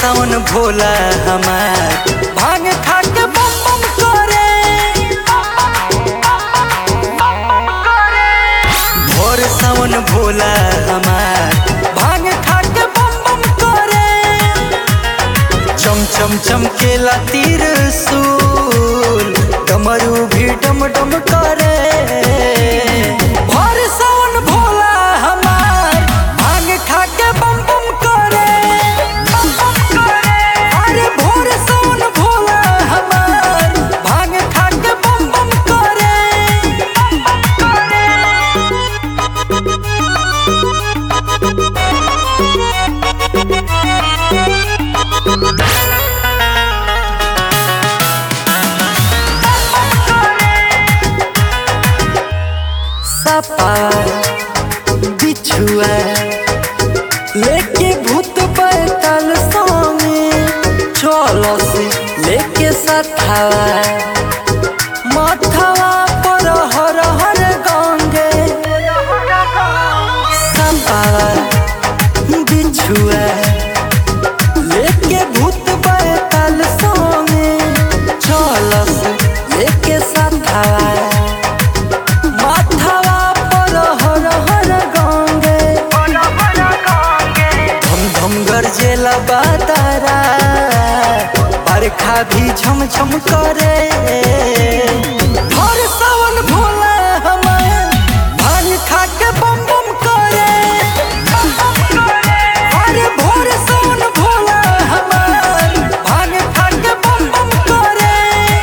सावन भोला हमार भांग खा के बम बम करे भोर सावन भोला हमार भांग खा के बम बम करे चम चम चमकेला तीर सूल डमरू भी डम डम करे भोर सावन भोला हमार भांग खा के बम बम करे बम बम करे अरे भोर सावन भोला हमार भांग खा के बम बम करे बम बम करे सपा बिछुआ लेके भूत बैठल स्वामी चलो से लेके सथावा माथावा पर हर हर गंगे सपा बिछुआ लेके भूत बैठल स्वामी चलो से लेके सथावा माथावा पर हर हर गंगे धम धम गरजेला बातारा बरखा भी झम झम करे हर सावन भोला हमार भांग खा के बम बम करे अरे भोर सावन भोला हमार भांग खा के बम बम करे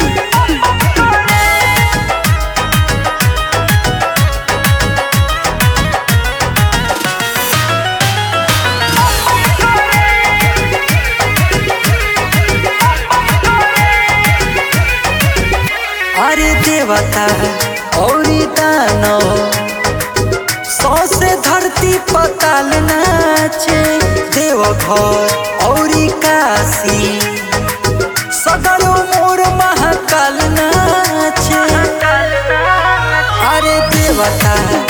अरे देवता औरी दानो सौ से धरती पताल नाचे देवघर औरी काशी सगरो मोर महाकाल नाचे अरे देवता